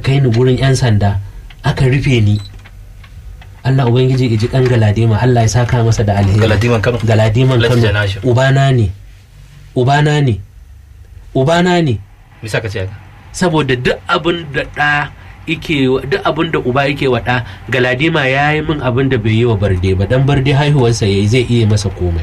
kai ni gurin 'yan sanda aka rufe ni Allah Ubangiji ya ji kan galadima Allah ya saka masa da alheri Galadiman Kano. galadiman Alhaji Kano Janashin. ubana ne ubana ne ubana ne bisa ka ce haka saboda duk abin da ɗa ike duk abin da uba yake wa ɗa galadima ya yi min abin da bai yi wa barde ba dan barde haihuwarsa ya zai iya masa komai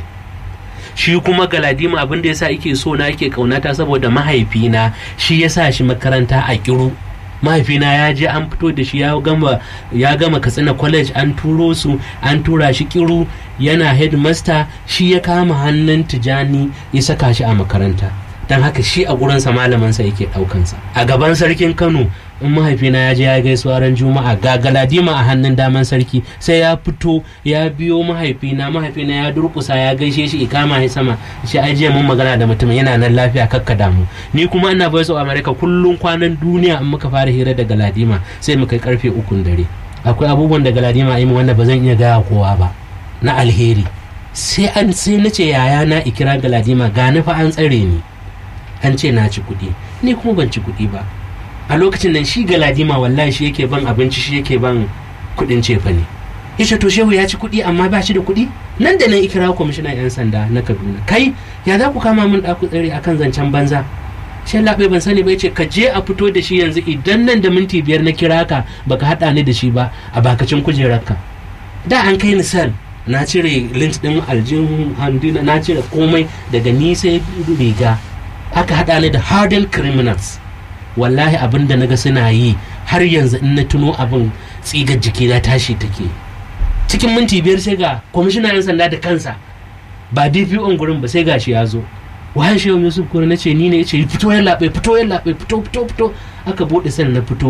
shi kuma galadima abin da yasa yake so na yake kaunata saboda mahaifina shi ya sa shi makaranta a kiru mahaifina ya je an fito da shi ya gama ya gama katsina college an turo su an tura shi kiru yana headmaster shi ya kama hannun tijani ya saka shi a makaranta don haka shi a gurinsa malamansa yake ɗaukansa a gaban sarkin kano in mahaifina ya je ya gaisuwa ran juma'a ga galadima a hannun daman sarki sai ya fito ya biyo mahaifina mahaifina ya durkusa ya gaishe shi ikama ya sama shi ai jiya mun magana da mutum yana nan lafiya kakka damu ni kuma ina voice of america kullum kwanan duniya in muka fara hira da galadima sai mu kai karfe ukun dare akwai abubuwan da galadima yi min wanda ba zan iya gaya kowa ba na alheri sai an sai na ce yaya na ikira galadima gani fa an tsare ni an ce na ci kuɗi ni kuma ban ci kuɗi ba a lokacin nan shi galadima wallahi shi yake ban abinci shi yake ban kuɗin cefa ne yace to shehu ya ci kuɗi amma ba shi da kuɗi nan da nan ikira kwamishinan yan sanda na kaduna kai ya za ku kama min ɗaku tsare akan zancen banza shi laɓe ban sani ba yace ka je a fito da shi yanzu idan nan da minti biyar na kira ka baka haɗa ni da shi ba a bakacin kujerarka da an kai ni sel na cire lint ɗin aljihun handina na cire komai daga ni sai riga aka haɗa ni da hardened criminals wallahi abin da naga suna yi har yanzu in na tuno abin tsigar jiki na tashi take cikin minti biyar sai ga kwamishinan yan sanda da kansa ba dpo gurin ba sai gashi ya zo wahan shehu yusuf kura na ce ni ne ya ce fito ya laɓe fito ya laɓe fito fito fito aka buɗe sani na fito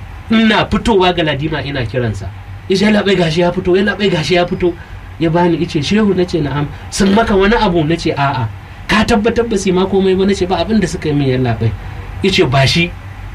ina fitowa ga ladima ina kiransa ya ya laɓe gashi ya fito ya laɓe gashi ya fito ya bani ice shehu na ce na'am sun maka wani abu na ce a'a ka tabbatar ba su ma komai ba na ce ba abin da suka yi min ya laɓe ya ce ba shi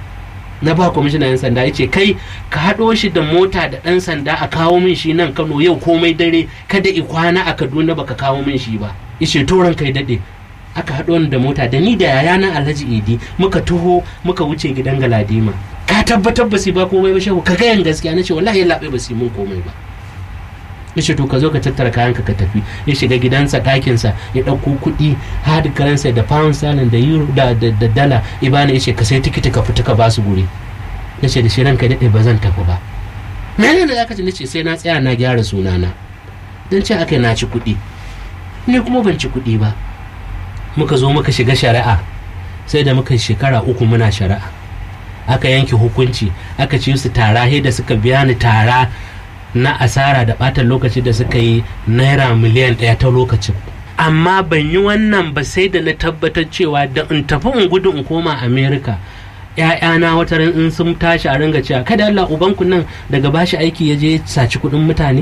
na ba kwamishinan yan sanda ya ce kai ka haɗo shi da mota da ɗan sanda a kawo min shi nan kano yau komai dare kada i kwana a kaduna baka kawo min shi ba ya ce toron kai daɗe aka haɗo ni da mota da ni da yayana alhaji idi muka taho muka wuce gidan galadima ka tabbatar ba su ba komai ba shehu ka gayan gaskiya na ce wallahi ya laɓe ba su yi min komai ba ya ce to ka zo ka tattara kayanka ka tafi ya shiga gidansa ɗakinsa ya ɗauko kuɗi hard currency da pound sterling da euro da, da, da dala ibana ya ce ka sai tikiti ka fita ka basu guri ya ce da shi ranka daɗe ba zan tafi ba mene da zaka ce nace sai na tsaya na gyara sunana don ce aka na ci kuɗi ni kuma ban ci kuɗi ba muka zo muka shiga shari'a sai da muka shekara uku muna shari'a aka yanke hukunci aka ci su tara da suka biya ni tara na asara da ɓatan lokaci da suka yi naira miliyan ɗaya ta lokacin amma ban yi wannan ba sai da na tabbatar cewa da in tafi in gudu in koma america ‘ya'yana wata ran in sun tashi a ringa cewa kada Allah ubanku nan daga bashi aiki ya je saci kuɗin mutane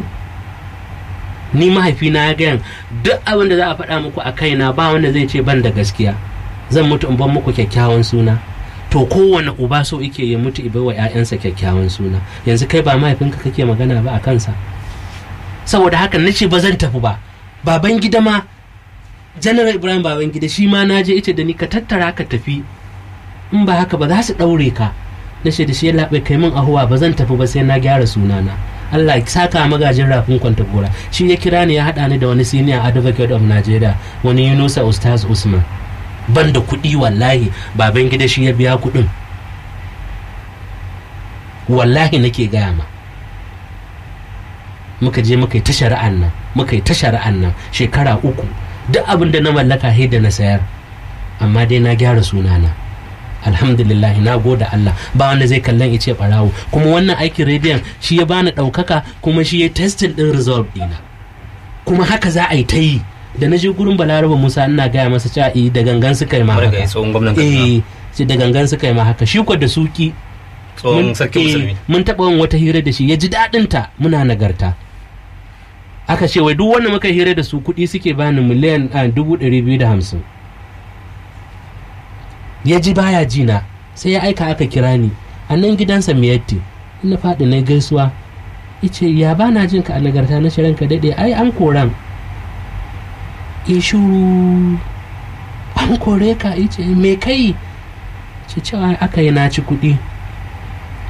ni mahaifina ya gayan duk abin da za a faɗa muku a kaina ba wanda zai ce ban da gaskiya zan mutu in ban muku kyakkyawan suna to kowane uba so ike ya mutu ibai wa 'ya'yansa kyakkyawan suna yanzu kai ba mahaifinka kake magana ba a kansa saboda haka na ce ba zan tafi ba baban gida ma general ibrahim baban gida shi ma na je ita da ni ka tattara ka tafi in ba haka ba za su ɗaure ka na ce da shi ya laɓe kai min ahuwa ba zan tafi ba sai na gyara sunana Allah ya saka magajin rafin kwanta gora shi ya kira ni ya haɗa ni da wani senior advocate of Nigeria wani Yunusa Ustaz Usman ban da kuɗi wallahi baban gida shi ya biya kuɗin wallahi nake gaya ma muka je muka yi ta shari'an nan muka yi ta shari'an nan shekara uku duk abin da na mallaka sai da na sayar amma dai na gyara sunana alhamdulillah na goda Allah ba wanda zai kallon ice barawo kuma wannan aikin rediyon shi ya bani ɗaukaka kuma shi ya testing ɗin result ɗina kuma haka za a yi ta yi da na je gurin balaraba musa ina gaya masa cewa eh da gangan suka yi ma haka eh sai da gangan suka yi ma haka shi ko da suki tsohon sarki musulmi mun taɓa yin wata hira da shi ya ji daɗin ta muna nagarta aka ce wai duk wanda muka hira da su kuɗi suke bani miliyan dubu ɗari biyu da hamsin ya ji baya jina sai ya aika aka kira ni a nan gidansa miyatti ina faɗi na gaisuwa ice ya ba na jin ka a nagarta na shirin ka daɗe ai an koran ya shuru an kore ka ice me kai ce cewa aka yi na ci kuɗi